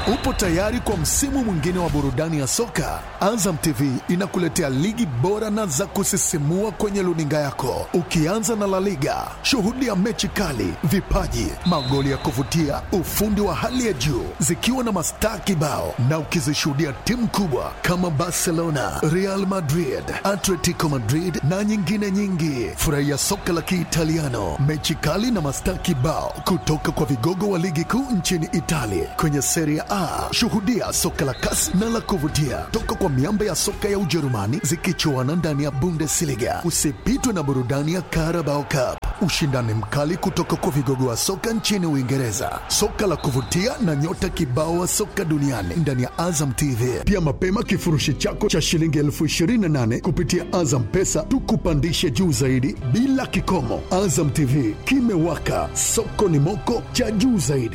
Upo tayari kwa msimu mwingine wa burudani ya soka? Azam TV inakuletea ligi bora na za kusisimua kwenye luninga yako, ukianza na La Liga. Shuhudia mechi kali, vipaji, magoli ya kuvutia, ufundi wa hali ya juu, zikiwa na mastaa kibao, na ukizishuhudia timu kubwa kama Barcelona, Real Madrid, Atletico Madrid na nyingine nyingi. Furahia soka la Kiitaliano, mechi kali na mastaa kibao kutoka kwa vigogo wa ligi kuu nchini Italia kwenye Serie A. Shuhudia soka la kasi na la kuvutia toka kwa miamba ya soka ya Ujerumani zikichuana ndani ya Bundesliga. Usipitwe na burudani ya Carabao Cup, ushindani mkali kutoka kwa vigogo wa soka nchini Uingereza, soka la kuvutia na nyota kibao wa soka duniani ndani ya Azam TV. Pia mapema kifurushi chako cha shilingi elfu ishirini na nane kupitia Azam Pesa tukupandishe juu zaidi bila kikomo. Azam TV kimewaka, soko ni moko cha juu zaidi.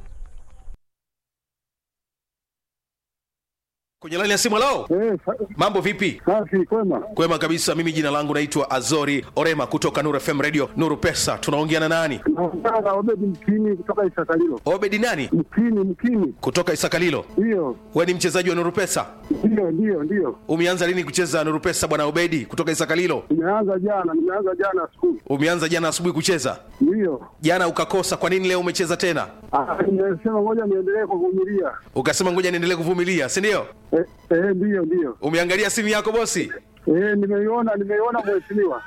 kwenye laini ya simu lao Eh, sa- mambo vipi safi kwema. kwema kabisa mimi jina langu naitwa azori orema kutoka nuru fm radio nuru pesa tunaongea na nani Naongea na Obedi Mkini kutoka Isakalilo. obedi nani Mkini, Mkini, kutoka isakalilo ndiyo we ni mchezaji wa nuru pesa ndiyo ndiyo ndiyo. umeanza lini kucheza nuru pesa bwana obedi kutoka isakalilo Nimeanza jana, nimeanza jana asubuhi, umeanza jana asubuhi kucheza ndiyo. jana ukakosa kwa nini leo umecheza tena Ah, Nimesema ngoja niendelee kuvumilia. ukasema ngoja niendelee kuvumilia si ndio Eh, eh, ndiyo ndiyo. umeangalia simu yako bosi Eh, nimeiona nimeiona mheshimiwa.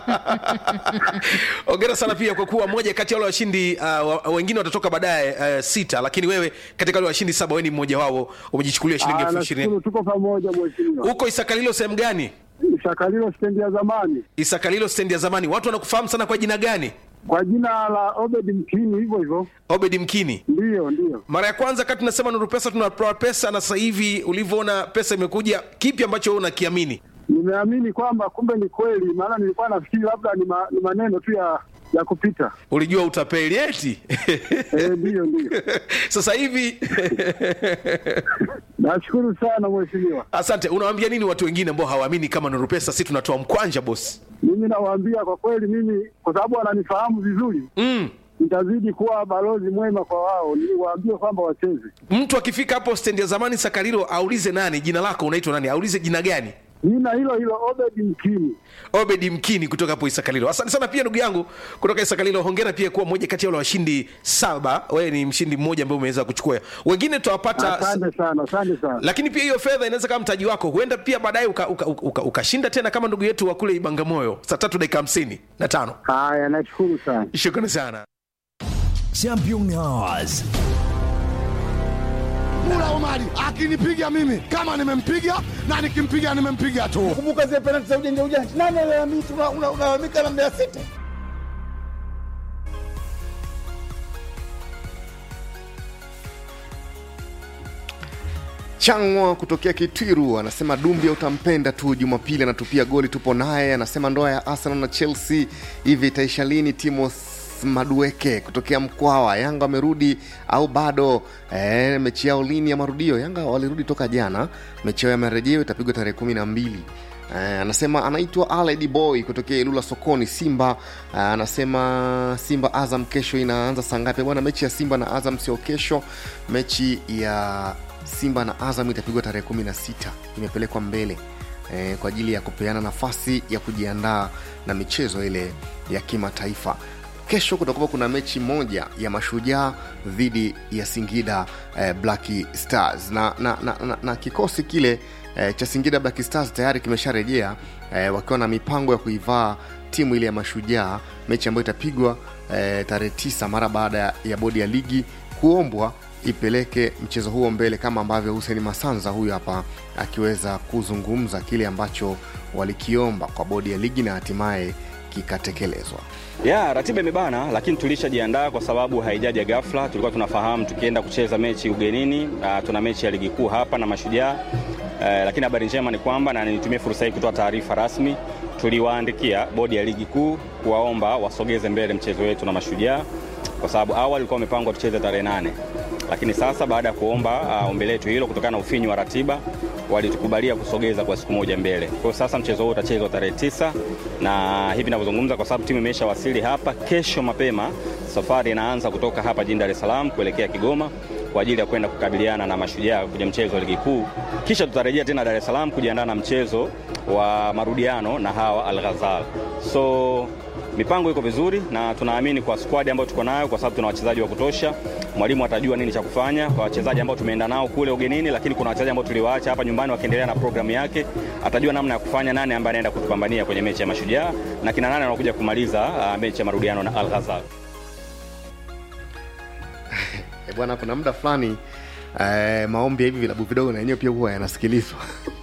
ongera sana pia kwa kuwa moja kati ya wale washindi uh, wa- wengine watatoka baadaye uh, sita lakini wewe katika wale washindi saba wewe ni mmoja wao umejichukulia shilingi Ah, elfu ishirini nashukuru tuko pamoja mheshimiwa. huko isakalilo sehemu gani Isakalilo stendi ya zamani isakalilo stendi ya zamani watu wanakufahamu sana kwa jina gani kwa jina la Obedi Mkini, hivyo hivyo. obedi mkini Ndiyo ndiyo. mara ya kwanza kati tunasema nuru pesa tunatoa pesa na sasa hivi ulivyoona pesa imekuja kipi ambacho wewe unakiamini Nimeamini kwamba kumbe ni kweli, maana nilikuwa nafikiri labda ni, ma, ni maneno tu ya ya kupita. ulijua utapeli eti Eh, ndiyo ndiyo. sasa hivi Nashukuru sana mheshimiwa. asante unawaambia nini watu wengine ambao hawaamini kama nuru pesa si tunatoa mkwanja bosi Mimi nawaambia kwa kweli, mimi kwa sababu wananifahamu vizuri, mm. nitazidi kuwa balozi mwema kwa wao, niwaambie kwamba wacheze. mtu akifika hapo stendi ya zamani sakarilo aulize nani jina lako unaitwa nani aulize jina gani Nina hilo hilo Obedi Mkini. obedi mkini kutoka hapo isakalilo asante sana pia ndugu yangu kutoka isakalilo hongera pia kuwa mmoja kati ya wale washindi saba wewe ni mshindi mmoja ambaye umeweza kuchukua wengine tutawapata Asante sana, asante sana. lakini pia hiyo fedha inaweza kama mtaji wako huenda pia baadaye ukashinda uka, uka, uka, ukashinda tena kama ndugu yetu wa kule ibangamoyo saa tatu dakika hamsini na tano Haya, nashukuru sana. shukrani sana Champion Hours. Mula Omari akinipiga mimi kama nimempiga na nikimpiga nimempiga tu. kumbuka zile penalti za ujanja ujanja. Nani alalamika? Una- una- Unalalamika na Mbeya City. Changwa kutokea Kitwiru anasema Dumbia utampenda tu. Jumapili anatupia goli, tupo naye. Anasema ndoa ya Arsenal na Chelsea hivi itaisha lini? Timos Madueke kutokea Mkwawa, Yanga wamerudi au bado? E, mechi yao lini ya marudio? Yanga walirudi toka jana, mechi yao ya marejeo itapigwa tarehe kumi na mbili. Eh, anasema anaitwa Aled Boy kutokea Ilula sokoni Simba. Eh, anasema Simba Azam kesho inaanza saa ngapi bwana? Mechi ya Simba na Azam sio kesho, mechi ya Simba na Azam itapigwa tarehe kumi na sita imepelekwa mbele eh, kwa ajili ya kupeana nafasi ya kujiandaa na michezo ile ya kimataifa. Kesho kutakuwa kuna mechi moja ya Mashujaa dhidi ya Singida eh, Black Stars na, na, na, na, na kikosi kile eh, cha Singida Black Stars tayari kimesharejea eh, wakiwa na mipango ya kuivaa timu ile ya Mashujaa, mechi ambayo itapigwa eh, tarehe tisa mara baada ya, ya bodi ya ligi kuombwa ipeleke mchezo huo mbele kama ambavyo Hussein Masanza huyu hapa akiweza kuzungumza kile ambacho walikiomba kwa bodi ya ligi na hatimaye kikatekelezwa. ya ratiba imebana, lakini tulishajiandaa kwa sababu haijaja ghafla. Tulikuwa tunafahamu tukienda kucheza mechi ugenini, uh, tuna mechi ya ligi kuu hapa na Mashujaa uh, lakini habari njema ni kwamba, na nitumie fursa hii kutoa taarifa rasmi, tuliwaandikia bodi ya ligi kuu kuwaomba wasogeze mbele mchezo wetu na Mashujaa kwa sababu awali ulikuwa umepangwa tucheze tarehe nane lakini sasa baada ya kuomba uh, ombi letu hilo kutokana na ufinyu wa ratiba walitukubalia kusogeza kwa siku moja mbele. Kwa hiyo sasa mchezo huu utachezwa tarehe tisa na hivi ninavyozungumza, kwa sababu timu imeshawasili hapa, kesho mapema safari inaanza kutoka hapa jijini Dar es Salaam kuelekea Kigoma kwa ajili ya kwenda kukabiliana na Mashujaa kwenye mchezo wa ligi kuu, kisha tutarejea tena Dar es Salaam kujiandaa na mchezo wa marudiano na hawa Al Ghazal. So mipango iko vizuri na tunaamini kwa squad ambayo tuko nayo, kwa sababu tuna wachezaji wa kutosha. Mwalimu atajua nini cha kufanya kwa wachezaji ambao tumeenda nao kule ugenini, lakini kuna wachezaji ambao tuliwaacha hapa nyumbani wakiendelea na programu yake. Atajua namna ya kufanya, nani ambaye anaenda kutupambania kwenye mechi ya Mashujaa na kina nani wanakuja kumaliza uh, mechi ya marudiano na Al Ghazal. E bwana, kuna muda fulani eh, maombi ya hivi vilabu vidogo na yenyewe pia huwa yanasikilizwa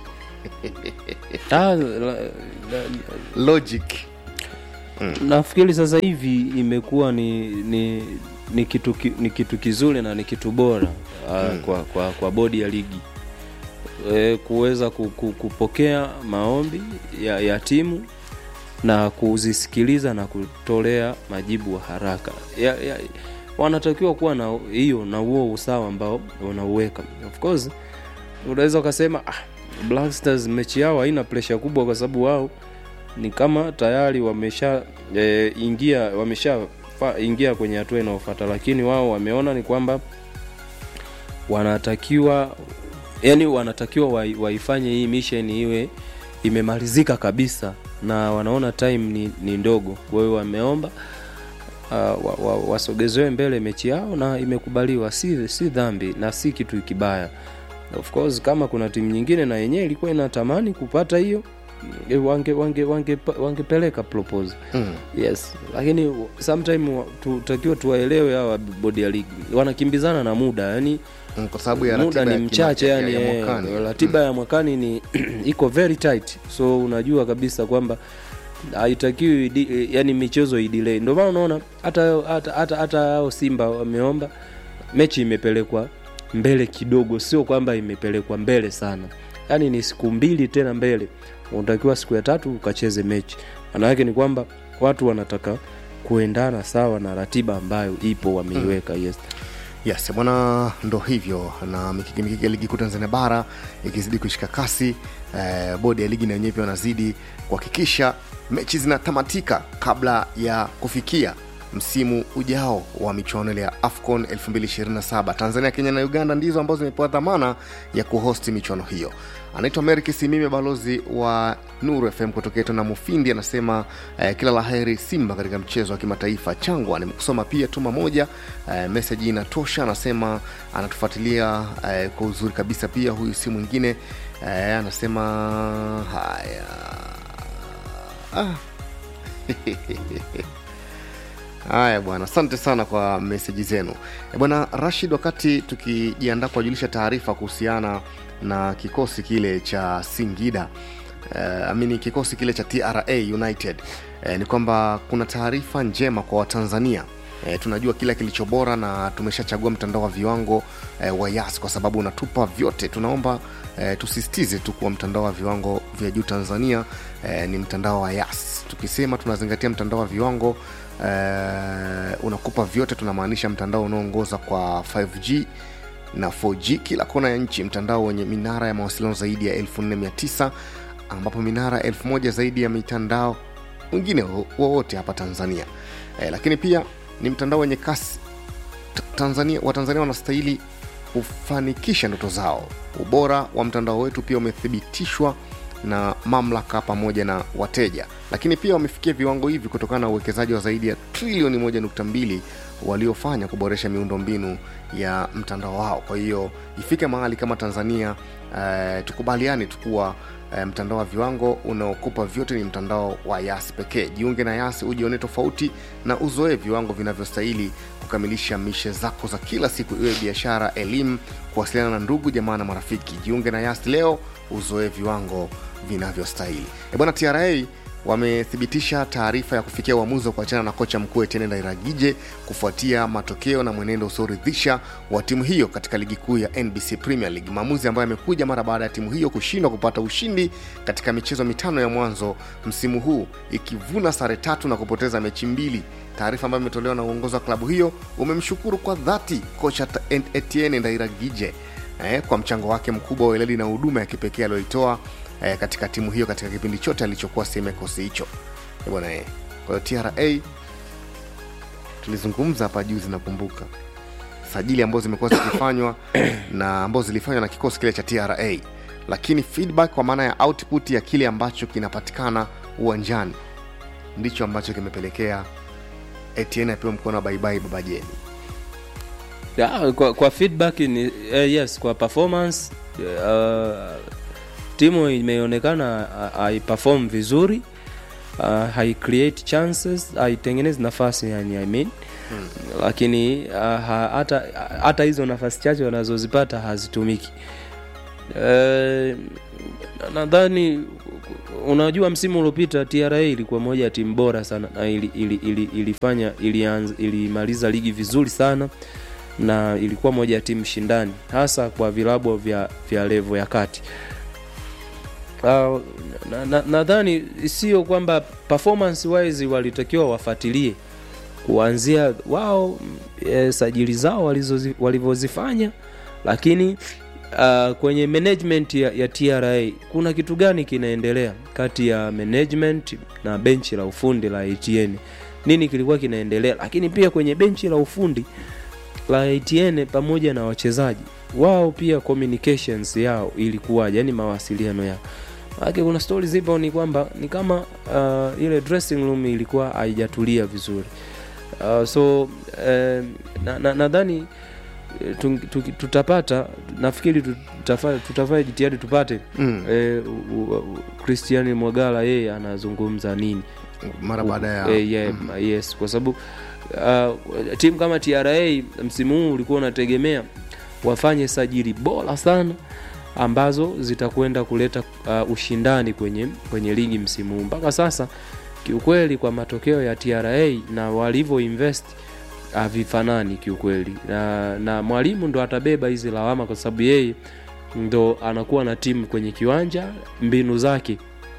Ah, la, la, logic nafikiri sasa hivi imekuwa ni, ni, ni, kitu, ki- ni kitu kizuri na ni kitu bora uh, kwa, kwa, kwa bodi ya ligi e, kuweza ku, ku, kupokea maombi ya, ya timu na kuzisikiliza na kutolea majibu wa haraka ya, ya, wanatakiwa kuwa na hiyo na huo usawa ambao wanauweka of course unaweza ukasema ah, Black Stars mechi yao haina presha kubwa kwa sababu wao ni kama tayari wamesha e, ingia wamesha fa, ingia kwenye hatua inayofuata lakini wao wameona ni kwamba wanatakiwa yani wanatakiwa wai- waifanye hii mission iwe imemalizika kabisa na wanaona time ni, ni ndogo kwa hiyo wameomba uh, wa, wa, wasogezewe mbele mechi yao na imekubaliwa si, si dhambi na si kitu kibaya of course kama kuna timu nyingine na yenyewe ilikuwa inatamani kupata hiyo eh, wange wange wange wangepeleka propose mm. yes lakini sometime wa- tutakiwa tuwaelewe hawa bodi ya ligi wanakimbizana na muda yani Mm, kwa sababu ya muda ratiba ni ya mchache kima- yani ya- ya eh, mwakani. ratiba ya mwakani ni iko very tight so unajua kabisa kwamba haitakiwi idi- yani michezo idelay ndio maana unaona hata hata hata hata hao simba wameomba mechi imepelekwa mbele kidogo sio kwamba imepelekwa mbele sana yaani ni siku mbili tena mbele unatakiwa siku ya tatu ukacheze mechi maana yake ni kwamba watu wanataka kuendana sawa na ratiba ambayo ipo wameiweka yes yes bwana ndo hivyo na mikiki mikiki ya ligi kuu tanzania bara ikizidi kushika kasi eh, bodi ya ligi na wenyewe pia wanazidi kuhakikisha mechi zinatamatika kabla ya kufikia msimu ujao wa michuano ile ya afcon 227 tanzania kenya na uganda ndizo ambazo zimepewa dhamana ya kuhosti michuano hiyo anaitwa merik simime balozi wa nuru fm kutokea tona mufindi anasema eh, kila laheri simba katika mchezo wa kimataifa changwa nimekusoma pia tuma moja eh, meseji inatosha anasema anatufuatilia eh, kwa uzuri kabisa pia huyu si mwingine eh, anasema haya ah. haya bwana asante sana kwa meseji zenu Eh, bwana rashid wakati tukijiandaa kuwajulisha taarifa kuhusiana na kikosi kile cha singida uh, amini kikosi kile cha tra united uh, ni kwamba kuna taarifa njema kwa watanzania E, tunajua kila kilicho bora na tumeshachagua mtandao wa viwango e, wa yas kwa sababu unatupa vyote tunaomba e, tusisitize tu kuwa mtandao wa viwango vya juu tanzania e, ni mtandao wa yas tukisema tunazingatia mtandao wa viwango e, unakupa vyote tunamaanisha mtandao unaoongoza kwa 5g na 4g kila kona ya nchi mtandao wenye minara ya mawasiliano zaidi ya 4900 ambapo minara 1000 zaidi ya mitandao mwingine wo- wowote hapa tanzania e, lakini pia ni mtandao wenye kasi T- tanzania watanzania wanastahili kufanikisha ndoto zao ubora wa mtandao wetu pia umethibitishwa na mamlaka pamoja na wateja lakini pia wamefikia viwango hivi kutokana na uwekezaji wa zaidi ya trilioni 1.2 waliofanya kuboresha miundombinu ya mtandao wao kwa hiyo ifike mahali kama tanzania eh, tukubaliane tukuwa eh, mtandao wa viwango unaokupa vyote ni mtandao wa yas pekee jiunge na yas ujione tofauti na uzoee viwango vinavyostahili kukamilisha mishe zako za kila siku iwe biashara elimu kuwasiliana na ndugu jamaa na marafiki jiunge na yas leo uzoee viwango vinavyostahili E bwana tra wamethibitisha taarifa ya kufikia uamuzi wa kuachana na kocha mkuu Etienne Ndairagije kufuatia matokeo na mwenendo usioridhisha wa timu hiyo katika ligi kuu ya NBC Premier League, maamuzi ambayo yamekuja mara baada ya timu hiyo kushindwa kupata ushindi katika michezo mitano ya mwanzo msimu huu, ikivuna sare tatu na kupoteza mechi mbili. Taarifa ambayo imetolewa na uongozi wa klabu hiyo umemshukuru kwa dhati kocha Ta- Etienne Ndairagije eh, kwa mchango wake mkubwa wa weledi na huduma ya kipekee aliyoitoa eh, katika timu hiyo katika kipindi chote alichokuwa sehemu ya kikosi hicho Eh, bwana eh. kwa hiyo tra tulizungumza hapa juzi nakumbuka sajili ambazo zimekuwa zikifanywa na ambazo zilifanywa na kikosi kile cha tra lakini feedback kwa maana ya output ya kile ambacho kinapatikana uwanjani ndicho ambacho kimepelekea Etienne apewe mkono wa baibai baba jeni Ya, kwa, kwa feedback ni eh, yes kwa performance uh, timu imeonekana uh, haiperform vizuri uh, hai create chances haitengenezi nafasi yani I mean hmm. lakini uh, ha- hata hata hizo nafasi chache wanazozipata hazitumiki Eh, nadhani unajua msimu uliopita tra ilikuwa moja ya timu bora sana na ili, ili, ili, ilifanya ilianza ilimaliza ligi vizuri sana na ilikuwa moja ya timu shindani hasa kwa vilabu vya, vya levo ya kati Uh, nadhani na, nadhani sio kwamba performance wise walitakiwa wafuatilie kuanzia wao e, sajili zao walizozi- walivyozifanya lakini uh, kwenye management ya, ya tra kuna kitu gani kinaendelea kati ya management na benchi la ufundi la atn nini kilikuwa kinaendelea lakini pia kwenye benchi la ufundi la atn pamoja na wachezaji wao pia communications yao ilikuwaje yani mawasiliano yao Maanake kuna stori zipo ni kwamba ni kama uh, ile dressing room ilikuwa haijatulia vizuri uh, so eh, nadhani na, nadhani, eh, tu- tu- tutapata nafikiri tutafanya tutafanya jitihadi tupate Mm. eh, u- u- u- Christian Mwagala yeye anazungumza nini mara baada ya eh, yeah, yes kwa sababu uh, timu kama tra msimu huu ulikuwa unategemea wafanye sajili bora sana ambazo zitakwenda kuleta uh, ushindani kwenye kwenye ligi msimu huu mpaka sasa kiukweli kwa matokeo ya tra na walivyo invest havifanani kiukweli na, na mwalimu ndo atabeba hizi lawama kwa sababu yeye ndo anakuwa na timu kwenye kiwanja mbinu zake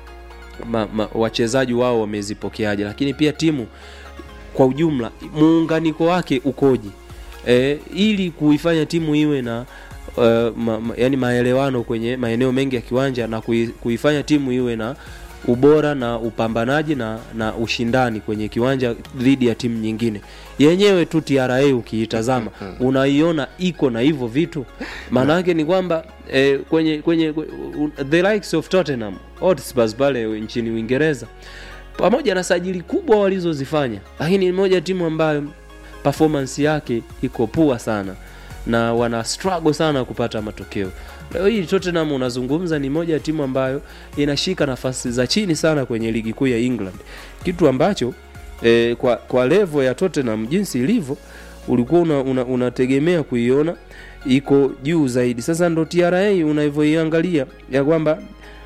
ma, ma, wachezaji wao wamezipokeaje lakini pia timu kwa ujumla muunganiko wake ukoje e, ili kuifanya timu iwe na uh, ma, ma, yani maelewano kwenye maeneo mengi ya kiwanja na kui, kuifanya timu iwe na ubora na upambanaji na, na ushindani kwenye kiwanja dhidi ya timu nyingine yenyewe tu tra ukiitazama unaiona iko na hivyo vitu maana yake ni kwamba eh, kwenye kwenye kwe- the likes of tottenham hotspurs pale nchini uingereza pamoja na sajili kubwa walizozifanya lakini ni moja ya timu ambayo performance yake iko pua sana na wana struggle sana kupata matokeo leo hii tottenham unazungumza ni moja ya timu ambayo inashika nafasi za chini sana kwenye ligi kuu ya england kitu ambacho eh, kwa, kwa levo ya tottenham jinsi ilivyo ulikuwa unategemea una, unategemea kuiona iko juu zaidi sasa ndo tra unavyoiangalia ya kwamba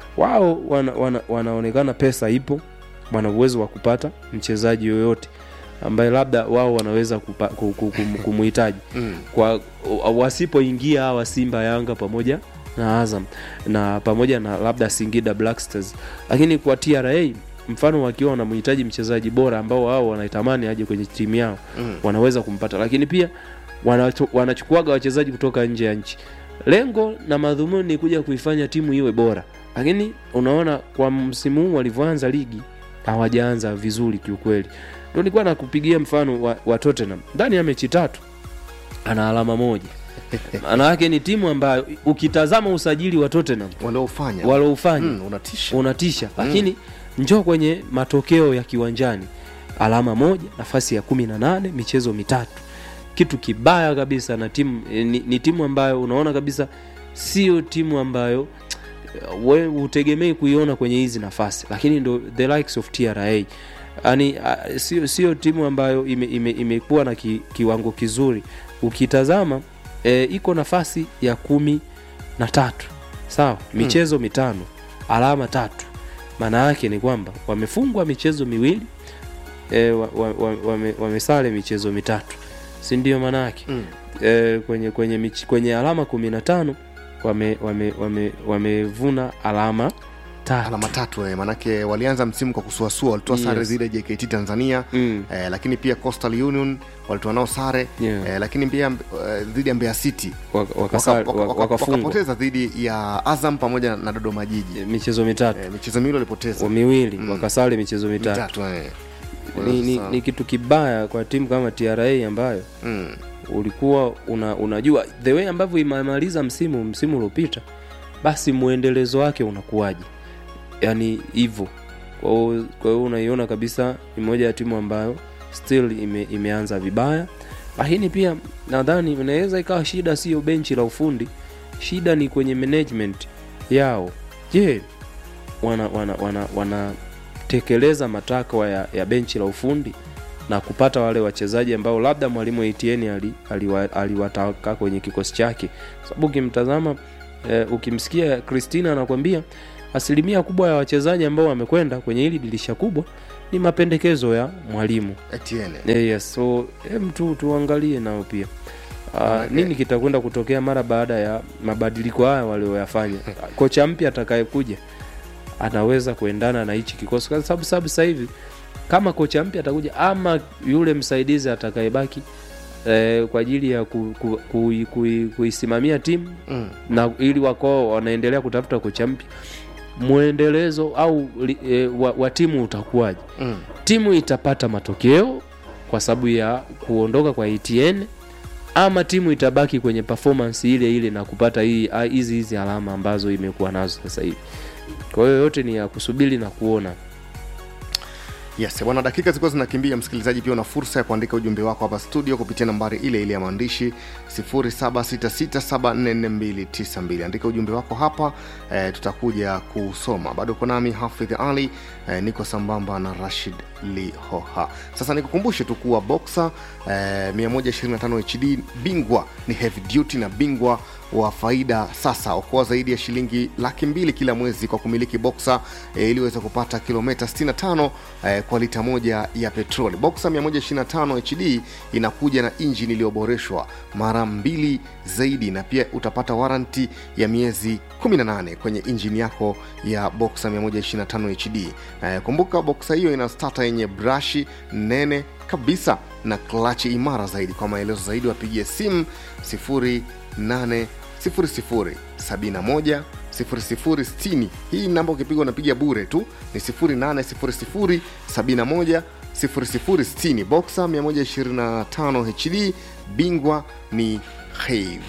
wao wana, wana, wanaonekana pesa ipo wana uwezo wa kupata mchezaji yoyote ambaye labda wao wanaweza kupa- ku- ku- kum- kumuhitaji Mm. kwa wasipoingia hawa simba yanga pamoja na azam na pamoja na labda singida black stars lakini kwa tra mfano wakiwa wanamhitaji mchezaji bora ambao wao wanaitamani aje kwenye timu yao Mm. wanaweza kumpata lakini pia wanacho- wanachukuaga wachezaji kutoka nje ya nchi lengo na madhumuni ni kuja kuifanya timu iwe bora lakini unaona kwa msimu huu walivyoanza ligi hawajaanza vizuri kiukweli ndo nilikuwa nakupigia mfano wa, wa tottenham ndani ya mechi tatu ana alama moja maana yake ni timu ambayo ukitazama usajili wa tottenham waliofanya waloufanya Mm, unatisha unatisha lakini njoo kwenye matokeo ya kiwanjani alama moja nafasi ya kumi na nane michezo mitatu kitu kibaya kabisa na timu eh, ni, ni timu ambayo unaona kabisa sio timu ambayo eh, we utegemei kuiona kwenye hizi nafasi lakini ndo the likes of tra yani uh, sio, sio timu ambayo imekuwa ime, ime imekuwa na ki, kiwango kizuri ukitazama e, iko nafasi ya kumi na tatu sawa michezo mitano alama tatu maana yake ni kwamba wamefungwa michezo miwili e, wa, wa, wa, wame, wamesale michezo mitatu si ndio maana yake Mm. e, kwenye, kwenye, mich, kwenye alama kumi na tano wamevuna wame, wame, wamevuna alama tatu alama tatu eh, manake walianza msimu kwa kusuasua walitoa sare Yes. zile jkt tanzania Mm. eh, lakini pia coastal union walitoa nao sare Yeah. eh, lakini pia eh, dhidi ya mbeya city Waka- Waka- wakasa- waka- waka- waka- wakafungwa wakapoteza dhidi ya azam pamoja na dodoma jiji michezo mitatu eh, michezo miwili walipoteza wa miwili Mm. wakasale michezo mitatu mitatu eh. ni, ni, Sasa- ni kitu kibaya kwa timu kama tra ambayo mm. ulikuwa una, unajua the way ambavyo imemaliza msimu msimu uliopita basi mwendelezo wake unakuwaje yani hivyo kwa hiyo- kwa hiyo unaiona kabisa ni moja ya timu ambayo still ime, imeanza vibaya lakini pia nadhani inaweza ikawa shida sio benchi la ufundi shida ni kwenye management yao je wana wana wana wanatekeleza matakwa ya, ya benchi la ufundi na kupata wale wachezaji ambao labda mwalimu Etienne ali, aliwa, aliwataka kwenye kikosi chake sababu ukimtazama eh, ukimsikia Christina anakwambia asilimia kubwa ya wachezaji ambao wamekwenda kwenye hili dirisha kubwa ni mapendekezo ya mwalimu Etienne. Eh, yes so em tu tuangalie nao pia Uh, Okay. nini kitakwenda kutokea mara baada ya mabadiliko haya walioyafanya kocha mpya atakayekuja anaweza kuendana na hichi kikosi kwa sababu sababu sasa hivi kama kocha mpya atakuja ama yule msaidizi atakayebaki eh, kwa ajili ya ku, ku, ku, ku, kuisimamia timu Mm. na ili wako wanaendelea kutafuta kocha mpya mwendelezo au li, e, wa, wa timu utakuwaje Mm. timu itapata matokeo kwa sababu ya kuondoka kwa ETN ama timu itabaki kwenye performance ile ile na kupata hii ah, hizi hizi alama ambazo imekuwa nazo sasa hivi kwa hiyo yote ni ya kusubiri na kuona yes bwana dakika zilikuwa zinakimbia msikilizaji pia una fursa ya kuandika ujumbe wako hapa studio kupitia nambari ile ile ya maandishi 0766744292 andika ujumbe wako hapa eh, tutakuja kusoma bado uko nami hafidh ali eh, niko sambamba na rashid lihoha sasa nikukumbushe tu kuwa boxa eh, 125 hd bingwa ni heavy duty na bingwa wa faida sasa okoa zaidi ya shilingi laki mbili kila mwezi kwa kumiliki boxa e, ili uweze kupata kilomita 65 e, kwa lita moja ya petroli boxa 125 hd inakuja na injini iliyoboreshwa mara mbili zaidi na pia utapata waranti ya miezi 18 kwenye injini yako ya boxa 125 hd e, kumbuka boxa hiyo ina stata yenye brashi nene kabisa na klachi imara zaidi kwa maelezo zaidi wapigie simu 08 00 71 0060 hii namba ukipigwa unapiga bure tu ni 0800 71 0060 boxa 125 hd bingwa ni have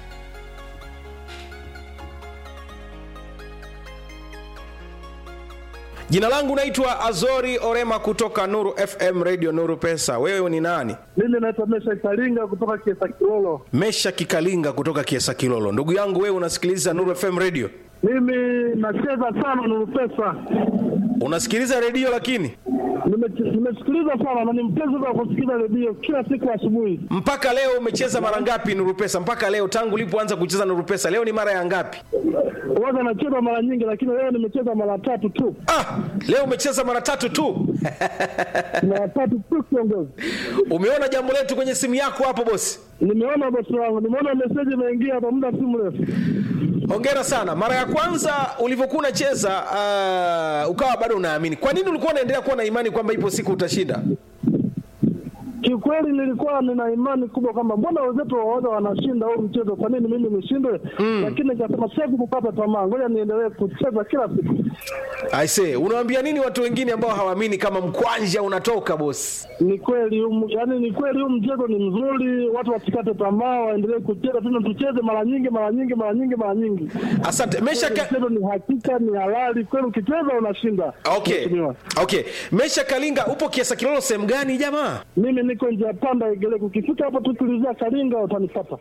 jina langu naitwa azori orema kutoka nuru fm radio nuru pesa wewe ni nani Mimi naitwa Mesha Kalinga kutoka Kiesa Kilolo. mesha kikalinga kutoka kiesa kilolo ndugu yangu wewe unasikiliza nuru fm radio Mimi nacheza sana Nuru Pesa, unasikiliza redio lakini Nime- nimesikiliza sana na ni mpenzi wa kusikiliza redio kila siku asubuhi. mpaka leo umecheza mara ngapi nuru pesa mpaka leo tangu ulipoanza kucheza nuru pesa leo ni mara ya ngapi Huwaga nacheza mara nyingi, lakini leo nimecheza mara tatu tu, ah, leo umecheza mara tatu tu mara tatu tu kiongozi. umeona jambo letu kwenye simu yako hapo bosi Nimeona bosi wangu, nimeona meseji imeingia hapa muda si mrefu. hongera sana mara ya kwanza ulivyokuwa unacheza uh, ukawa bado unaamini kwa nini ulikuwa unaendelea kuwa na imani kwamba ipo siku utashinda Kiukweli nilikuwa nina imani kubwa kwamba mbona wenzetu waoga wanashinda huu mchezo, kwa nini mimi nishindwe? Lakini nikasema siwezi kukata tamaa, ngoja niendelee kucheza kila siku. aise unawambia nini watu wengine ambao hawaamini kama mkwanja unatoka bosi Ni kweli huu- yaani ni kweli huu mchezo ni mzuri, watu wasikate tamaa, waendelee kucheza tena, tucheze mara nyingi mara nyingi mara nyingi mara nyingi. asante mesha Kweli ka... Mchezo ni hakika, ni halali kweli, ukicheza unashinda. okay Mheshimiwa. okay mesha kalinga upo kiasa kilolo sehemu gani jamaa Mimi niko njia panda Igeleko, ukifika hapo tu tulizia Kalinga utanipata.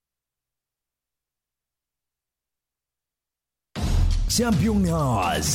Championnats.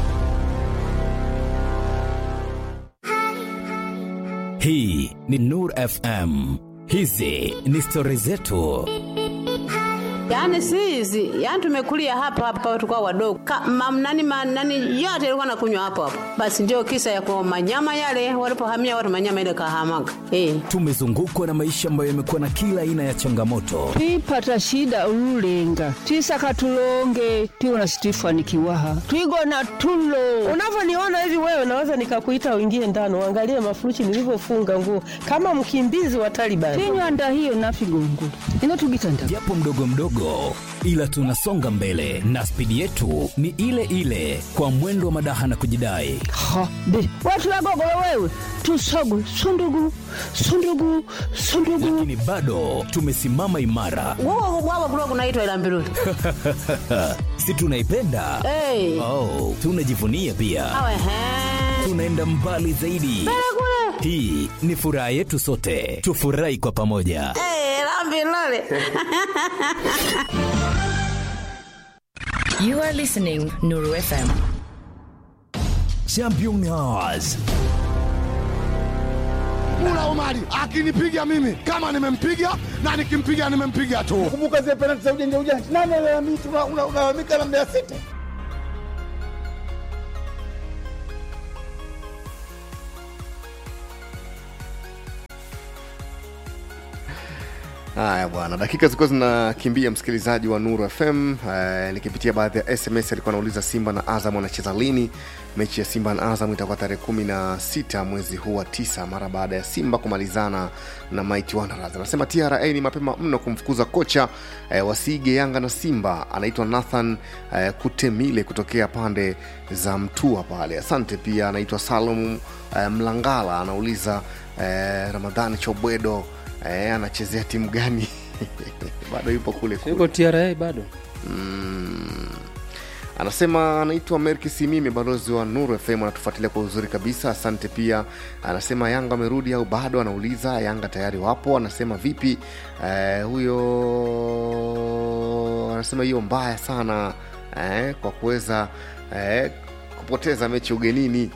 Hii ni Nur FM. Hizi ni stori zetu. Yaani si hizi, yaani tumekulia hapa hapa tukao wadogo. Ka, mam, nani, ma, nani yote ilikuwa nakunywa hapo hapo. Basi ndio kisa ya kwa manyama yale walipohamia watu manyama ile kahamaga. Eh. Tumezungukwa na maisha ambayo yamekuwa na kila aina ya changamoto, twipata shida ululenga twisaka tulonge tiwona situifanikiwaha twigona tulo unavyoniona hivi wewe naweza nikakuita uingie ndani uangalie mafuruchi nilivyofunga nguo kama mkimbizi wa Taliban. tinywanda hiyo nafigongo inotugitanda japo mdogo mdogo, kidogo, ila tunasonga mbele na spidi yetu ni ile ile, kwa mwendo wa madaha na kujidai. ha be watulagogolo wewe tusogu sundugu sundugu sundugu Lakini bado tumesimama imara, Wao wao kulikuwa kunaitwa ila mbiruli. si tunaipenda? Eh. Oh, tunajivunia pia, Awe he. tunaenda mbali zaidi. Hii ni furaha yetu sote, tufurahi kwa pamoja. Eh, la mbiruli. You are listening Nuru FM. Champions Mula Omari akinipiga mimi kama nimempiga na nikimpiga nimempiga tu. Kumbuka zile penalti za ujanja ujanja, nani alalamika? Una- una- Unalalamika na Mbeya City. Haya bwana, dakika zilikuwa zinakimbia, msikilizaji wa Nuru FM. Eh, nikipitia baadhi ya SMS alikuwa anauliza Simba na Azam wanacheza lini? Mechi ya Simba na Azam itakuwa tarehe kumi na sita mwezi huu wa tisa, mara baada ya Simba kumalizana na Mighty Wanderers. Anasema TRA ni mapema mno kumfukuza kocha eh, wasige Yanga na Simba, anaitwa Nathan eh, Kutemile kutokea pande za Mtua pale. Asante. Pia anaitwa Salum eh, Mlangala anauliza eh, Ramadhani Chobwedo eh, anachezea timu gani bado yupo kule kule. yuko tra bado mm. anasema anaitwa merki simimi balozi wa nuru fm anatufuatilia kwa uzuri kabisa asante pia anasema yanga amerudi au bado anauliza yanga tayari wapo anasema vipi eh, huyo anasema hiyo mbaya sana eh, kwa kuweza eh, kupoteza mechi ugenini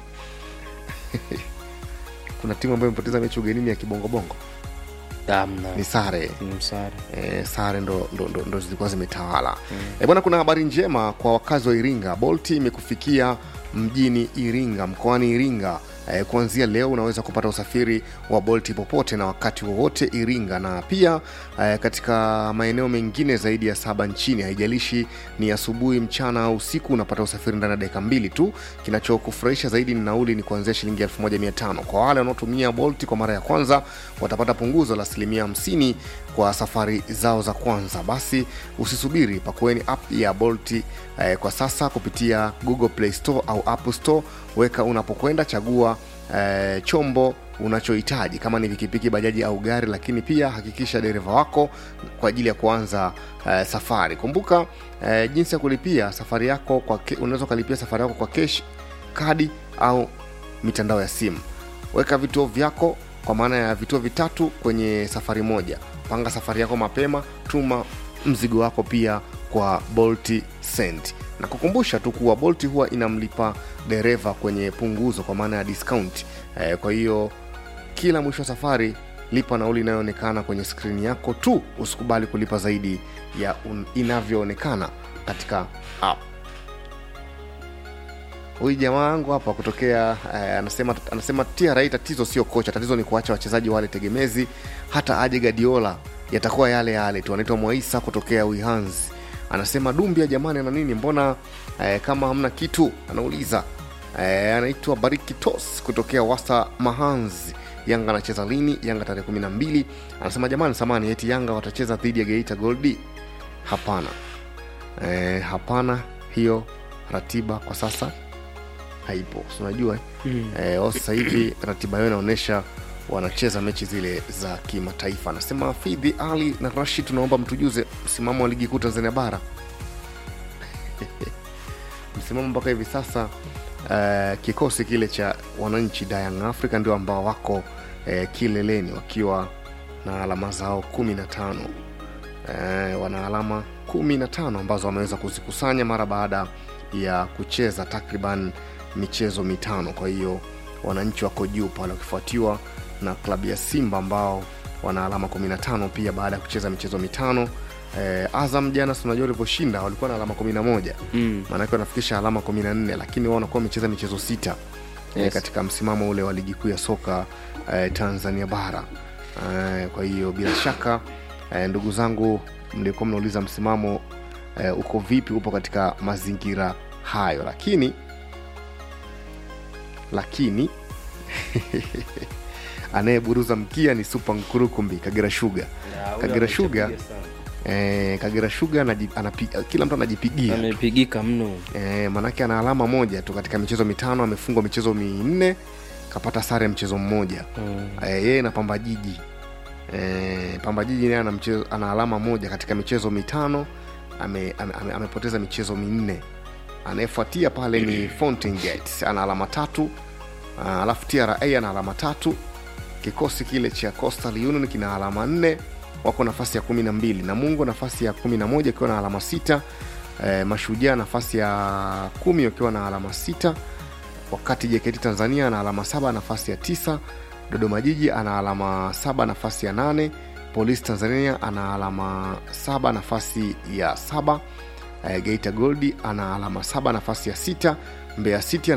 kuna timu ambayo imepoteza mechi ugenini ya kibongobongo Damna. ni sare Mm, sare e, sare ndo, ndo, ndo, ndo zilikuwa zimetawala mm. e, bwana kuna habari njema kwa wakazi wa iringa bolti imekufikia mjini iringa mkoani iringa e, kuanzia leo unaweza kupata usafiri wa bolti popote na wakati wowote iringa na pia e, katika maeneo mengine zaidi ya saba nchini haijalishi ni asubuhi mchana au usiku unapata usafiri ndani ya dakika mbili tu kinachokufurahisha zaidi ni nauli ni kuanzia shilingi 1500 kwa wale wanaotumia bolti kwa mara ya kwanza watapata punguzo la asilimia 50 kwa safari zao za kwanza basi usisubiri pakueni app ya bolti eh, kwa sasa kupitia google play store au apple store weka unapokwenda chagua eh, chombo unachohitaji kama ni pikipiki bajaji au gari lakini pia hakikisha dereva wako kwa ajili ya kuanza eh, safari kumbuka eh, jinsi ya kulipia safari yako kwa ke- unaweza ukalipia safari yako kwa kesh kadi au mitandao ya simu weka vituo vyako kwa maana ya vituo vitatu kwenye safari moja panga safari yako mapema tuma mzigo wako pia kwa bolti send na kukumbusha tu kuwa bolti huwa inamlipa dereva kwenye punguzo kwa maana ya discount eh, kwa hiyo kila mwisho wa safari lipa nauli inayoonekana kwenye skrini yako tu usikubali kulipa zaidi ya un- inavyoonekana katika app huyu jamaa wangu hapa kutokea eh, anasema anasema tra tatizo sio kocha tatizo ni kuacha wachezaji wale tegemezi hata aje gadiola yatakuwa yale yale tu anaitwa mwaisa kutokea uihanzi anasema dumbia jamani ana nini mbona eh, kama hamna kitu anauliza eh, anaitwa bariki tos kutokea wasta mahanzi yanga anacheza lini yanga tarehe kumi na mbili anasema jamani samani eti yanga watacheza dhidi ya geita goldi hapana eh, hapana hiyo ratiba kwa sasa haipo Si unajua eh? Mm. eh, wao sasa hivi ratiba yao inaonyesha wanacheza mechi zile za kimataifa anasema fidhi ali na rashid tunaomba mtujuze msimamo wa ligi kuu tanzania bara msimamo mpaka hivi sasa uh, kikosi kile cha wananchi Young Africa ndio ambao wako uh, kileleni wakiwa na alama zao kumi na tano uh, wana alama kumi na tano ambazo wameweza kuzikusanya mara baada ya kucheza takriban michezo mitano kwa hiyo wananchi wako juu pale wakifuatiwa na klabu ya simba ambao wana alama 15 pia baada ya kucheza michezo mitano eh, azam jana si unajua walivyoshinda walikuwa na alama 11 Mm. maanake wanafikisha alama 14 lakini wao wanakuwa wamecheza michezo sita yes. Yes. katika msimamo ule wa ligi kuu ya soka eh, tanzania bara eh, kwa hiyo bila shaka eh, ndugu zangu mlikuwa mnauliza msimamo eh, uko vipi upo katika mazingira hayo lakini lakini anayeburuza mkia ni supa nkurukumbi kagera shuga Ya, huyo kagera shuga amechapiga sana. e, kagera shuga anaji, anapi, kila mtu anajipigia amepigika mno e, manake ana alama moja tu katika michezo mitano amefungwa michezo minne kapata sare ya mchezo mmoja mm. e, yeye na pamba jiji e, pamba jiji naye ana, mchezo- ana alama moja katika michezo mitano ame, ame, ame, amepoteza michezo minne anayefuatia pale ni Fountain Gate ana alama tatu Ah, alafu tra ana alama tatu kikosi kile cha coastal union kina alama nne wako nafasi ya kumi na mbili namungo nafasi ya kumi na moja ikiwa na alama sita e, mashujaa nafasi ya kumi wakiwa na alama sita wakati jkt tanzania ana alama saba nafasi ya tisa dodoma jiji ana alama saba nafasi ya nane polisi tanzania ana alama saba nafasi ya saba e, geita goldi ana alama saba nafasi ya sita mbeya city ana